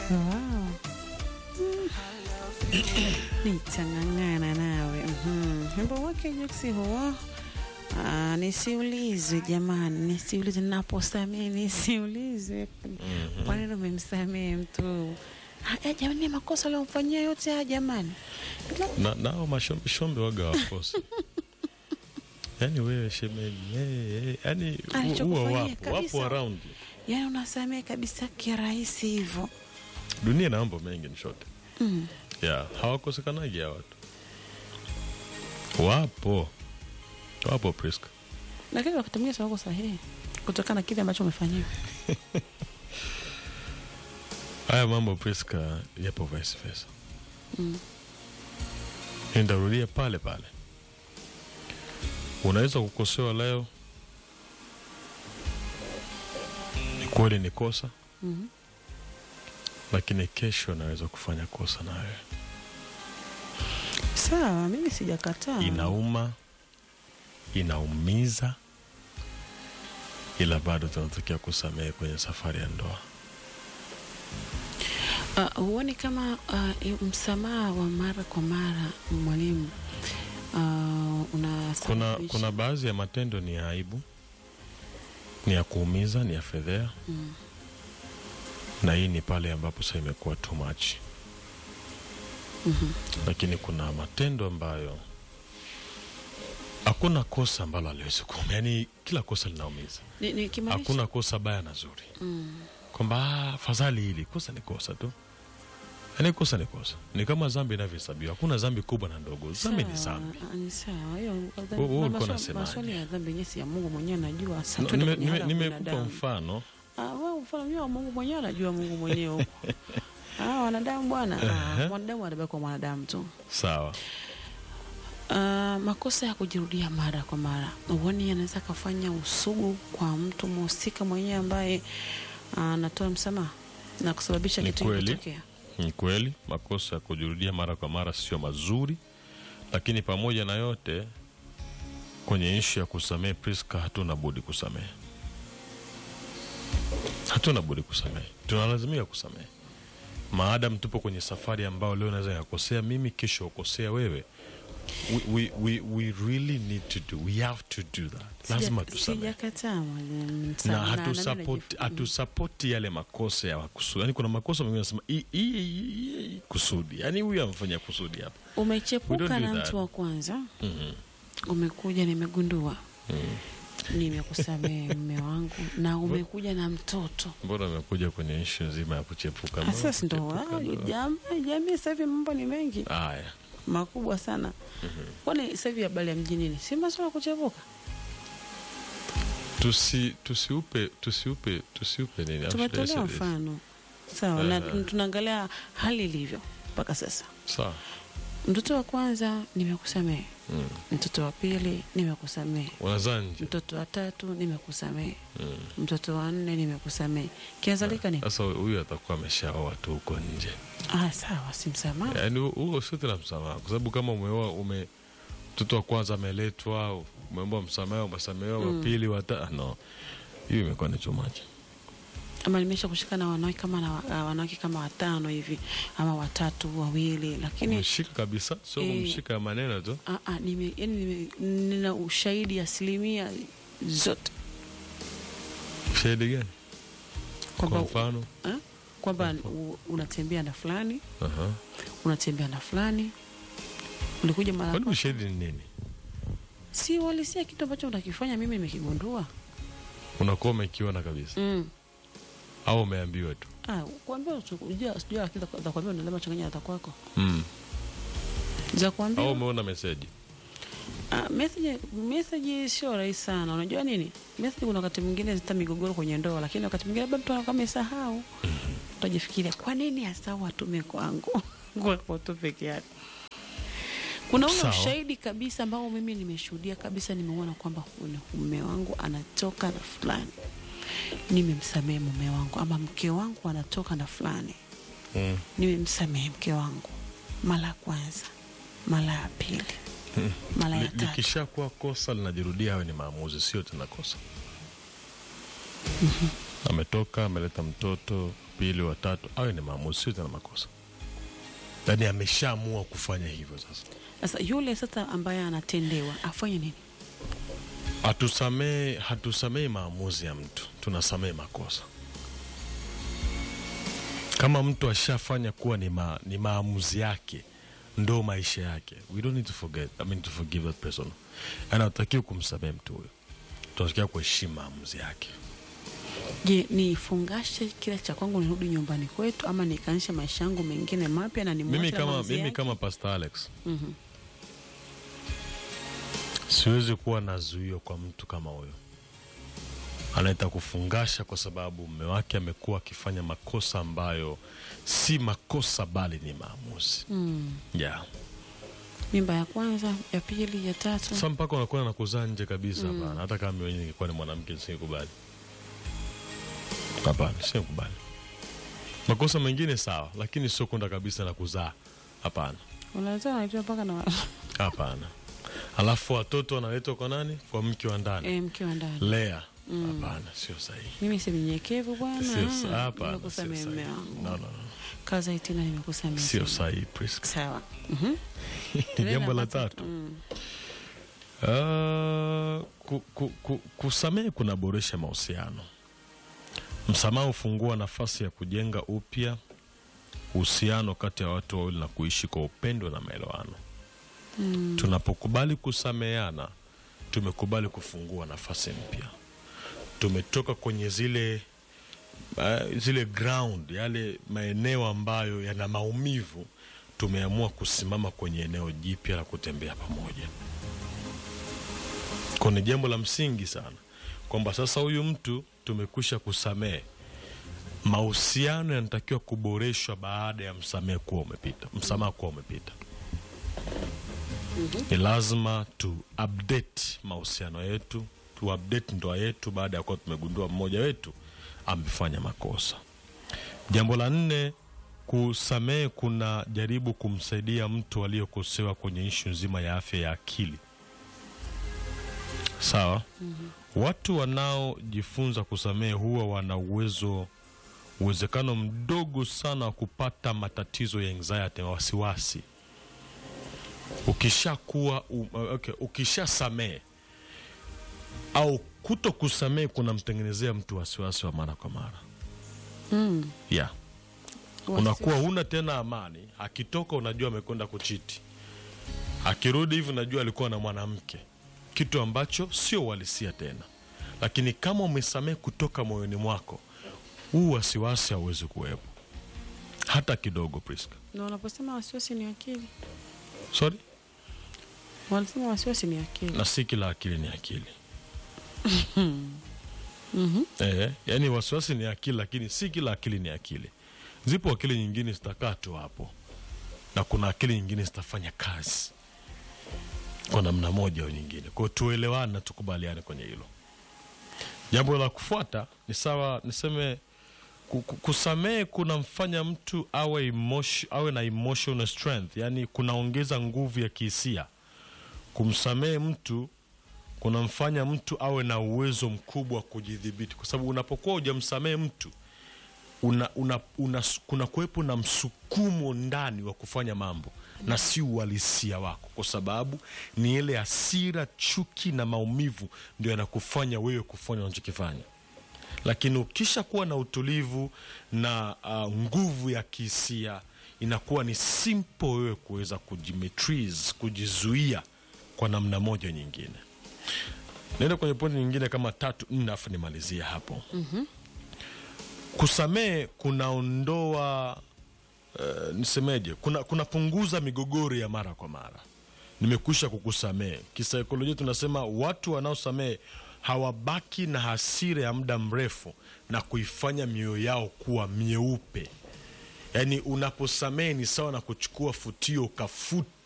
Wow. Nitang'ang'ana nawe. Mhm. Wimbo wake Juksi huo. Ah, nisiulizwe jamani, nisiulizwe naposamee, nisiulizwe kwa nini umemsamee mtu. Ah, eh, jamani, ni makosa aliyomfanyia yote haya jamani. na, nao mashombe shombe waga wakosi yaani wewe shemeji hey, hey, yani huwa Alichokufanyia wapo kabisa. wapo around Yaani unasamee kabisa kirahisi hivyo. dunia ina mambo mengi nishote Mm. yeah, hawakosekanagi hawa watu wapo wapo Priska Lakini wakati mwingine wako sahihi kutokana na kile ambacho umefanyiwa. haya mambo Priska yapo vice versa Mm. nitarudia pale pale unaweza kukosewa leo ni kweli ni kosa Mhm. lakini kesho naweza kufanya kosa nawe Sawa, mimi sijakataa. inauma inaumiza ila bado tunatakiwa kusamehe kwenye safari ya ndoa Uh, huoni kama uh, i- msamaha wa mara kwa mara mwalimu uh, kuna, unasababisha kuna baadhi ya matendo ni ya aibu ni ya kuumiza ni ya fedhea Mm. na hii ni pale ambapo sasa imekuwa too much Mhm. lakini kuna matendo ambayo hakuna kosa ambalo aliwezi kuuma yaani kila kosa linaumiza Ni- nikimaanisha- hakuna kosa baya na zuri Mm. kwamba "Ah, fadhali hili kosa ni kosa tu yaani kosa ni kosa ni kama zambi inavyohesabiwa hakuna zambi kubwa na ndogo zambi ni Sawa, zambi ah, ni sawa hiyo dhambi- Wewe- wewe na ulikuwa maswali- unasemaje? maswali ya dhambi yenyewe si ya Mungu mwenyewe anajua Sasa No, tuende nime- kwenye nime- hali ya nimekupa binadamu. mfano Ah, wewe mfano mwenyewe wa Mungu mwenyewe anajua Mungu mwenyewe huko ah, wanadamu bwana ah, Ehe. mwanadamu anabaki kwa mwanadamu tu sawa Ah, makosa ya kujirudia mara kwa mara uoni anaweza kafanya usugu kwa mtu mhusika mwenyewe ambaye ah, anatoa msamaha na kusababisha Ni kitu kweli. kutokea. ni kweli makosa ya kujirudia mara kwa mara sio mazuri lakini pamoja na yote kwenye ishu ya kusamehe priska hatuna budi kusamehe hatuna budi kusamehe tunalazimika kusamehe maadam tupo kwenye safari ambayo leo naweza nikakosea mimi kesho ukosea wewe we, we, we, we really need to do we have to do that lazima Sija- tusamehe Sijakataa mwalimu, na sana, na- hatusapoti na- hatusapoti yale makosa ya kusudi yani kuna makosa mengine nasema "Hii- hii- hii- hii- kusudi yani huyu amefanya kusudi hapa We umechepuka don't do na that. mtu wa kwanza Mhm. umekuja nimegundua Mhm. nimekusamehe mme wangu na umekuja na mtoto mbona amekuja kwenye ishu nzima ya kuchepuka Mbona sasa ndo kuchepuka ah, ndo- jam- jamii sasa hivi mambo ni mengi haya makubwa sana kwani sasa hivi habari ya mjini ni si masuala ya kuchepuka tusi tusiupe tusiupe tusiupe nini How should I tumetolea say this? mfano sawa na Aha. tunaangalia hali ilivyo mpaka sasa sawa mtoto wa kwanza nimekusamehe Mm. mtoto wa pili nimekusamehe unazaa nje mtoto wa tatu nimekusamehe Mm. mtoto wa nne nimekusamehe kiazalika ni sasa huyu atakuwa ameshaoa tu huko nje ah, sawa simsamaha yaani hu- huo sio tena msamaha kwa sababu kama umeoa ume mtoto wa kwanza ameletwa umeomba msamaha umesamehewa wa pili wata no hiyo imekuwa ni chumaji ama nimesha kushika na wanawake kama na wa- wanawake kama watano hivi ama watatu wawili lakini umeshika kabisa sio Eh. kumshika ya maneno tu ah, ah, nime, yani nime, nina ushahidi asilimia zote shahidi gani kwa kwamba mfano eh, kwamba u- unatembea na fulani Aha. unatembea na fulani ulikuja mara kwani kwa- ushahidi ni nini si walisia kitu ambacho unakifanya mimi nimekigundua unakuwa umekiona kabisa mm. au umeambiwa tu ah, kuambia sijua sijua lakini za- za kuambia unalema changanya hata kwako mm. za au kuambia umeona meseji Ah, message message sio rahisi sana. Unajua nini? Message kuna wakati mwingine zita migogoro kwenye ndoa, lakini wakati mwingine labda mtu anakuwa amesahau. Utajifikiria kwa nini asahau atume kwangu kwako tu peke yake. Kuna ule Sawa. ushahidi kabisa ambao mimi nimeshuhudia kabisa, nimeona kwamba huyu ni mume wangu anatoka na fulani, nimemsamehe mume wangu, ama mke wangu anatoka na fulani, mm. nimemsamehe mke wangu mara ya kwanza, mara ya pili, mara ya Li- tatu. likishakuwa kosa linajirudia hayo ni maamuzi sio tena kosa ametoka ameleta mtoto pili wa tatu awe ni maamuzi sio tena makosa yaani ameshaamua kufanya hivyo sasa Sasa yule sasa ambaye anatendewa afanye nini? hatusamee hatusamei maamuzi ya mtu tunasamee makosa kama mtu ashafanya kuwa ni, ma, ni maamuzi yake ndo maisha yake we don't need to forget I mean to forgive that person yani hatutakiwi kumsamee mtu huyo tunatakiwa kuheshimu maamuzi yake Je, nifungashe kile cha kwangu nirudi nyumbani kwetu ama nikaanzishe maisha yangu mengine mapya na nimwache mimi kama, maamuzi mimi yake? kama pastor alex Mhm. siwezi kuwa na zuio kwa mtu kama huyo anaita kufungasha kwa sababu mume wake amekuwa akifanya makosa ambayo si makosa bali ni maamuzi Mm. yeah. Mimba ya kwanza, ya pili, ya tatu. sa mpaka unakuwa na kuzaa nje kabisa hapana hata kama mwenyewe ningekuwa ni mwanamke nisingekubali hapana singekubali makosa mengine sawa lakini sio kwenda kabisa na kuzaa hapana Unaweza unaitwa mpaka na hapana alafu watoto wanaletwa kwa nani kwa mke wa ndani eh, mke wa ndani. lea hapana sio sahihi Mimi si mnyenyekevu bwana. Sio sa- hapana, sio Nimekusamehe mume sahihi. wangu. No, no, no. Kaza itina nimekusamehe. sio sana. sahihi Priska. Sawa. Mhm. jambo la Tunaenda tatu Mm. Ah, ku, ku, ku, kusamehe kunaboresha mahusiano msamaha hufungua nafasi ya kujenga upya uhusiano kati ya watu wawili na kuishi kwa upendo na maelewano Mm. tunapokubali kusameheana tumekubali kufungua nafasi mpya tumetoka kwenye zile uh, zile ground yale maeneo ambayo yana maumivu tumeamua kusimama kwenye eneo jipya la kutembea pamoja kwa ni jambo la msingi sana kwamba sasa huyu mtu tumekwisha kusamehe mahusiano yanatakiwa kuboreshwa baada ya msamehe kuwa umepita msamaha kuwa umepita ni lazima tu update mahusiano yetu tu update ndoa yetu baada ya kuwa tumegundua mmoja wetu amefanya makosa jambo la nne kusamehe kuna jaribu kumsaidia mtu aliyekosewa kwenye ishu nzima ya afya ya akili sawa watu wanaojifunza kusamehe huwa wana uwezo uwezekano mdogo sana wa kupata matatizo ya anxiety na wasiwasi ukishakuwa um, okay, ukishasamehe au kuto kusamehe kunamtengenezea mtu wasiwasi wa mara kwa mara Mm. yeah. Wasi- unakuwa huna tena amani akitoka unajua amekwenda kuchiti akirudi hivi unajua alikuwa na mwanamke kitu ambacho sio uhalisia tena lakini kama umesamehe kutoka moyoni mwako huu wasiwasi hauwezi kuwepo hata kidogo Priska. Na wanaposema wasiwasi ni akili. sorry Wanasema wasiwasi ni akili. na si kila akili ni akili Mhm. Eh, yani wasiwasi ni akili lakini si kila akili ni akili. Zipo akili nyingine zitakaa tu hapo na kuna akili nyingine zitafanya kazi kwa namna moja au nyingine. Kwa hiyo tuelewane na tukubaliane kwenye hilo. Jambo la kufuata ni sawa, niseme ku- ku- kusamehe kunamfanya mtu awe, emotion, awe na emotional strength, yani kunaongeza nguvu ya kihisia. Kumsamehe mtu kunamfanya mtu awe na uwezo mkubwa wa kujidhibiti, kwa sababu unapokuwa hujamsamehe mtu una, una, una, kuna kuwepo na msukumo ndani wa kufanya mambo na si uhalisia wako, kwa sababu ni ile hasira, chuki na maumivu ndio yanakufanya wewe kufanya unachokifanya. Lakini ukisha kuwa na utulivu na uh, nguvu ya kihisia, inakuwa ni simple wewe kuweza kujimetrize, kujizuia kwa namna moja nyingine. Naenda kwenye pointi nyingine kama tatu nne, afu nimalizie hapo. Kusamehe kunaondoa uh, nisemeje, kuna kunapunguza migogoro ya mara kwa mara. Nimekwisha kukusamehe. Kisaikolojia tunasema watu wanaosamehe hawabaki na hasira ya muda mrefu na kuifanya mioyo yao kuwa myeupe. Yaani, unaposamehe ni sawa na kuchukua futio ukafuta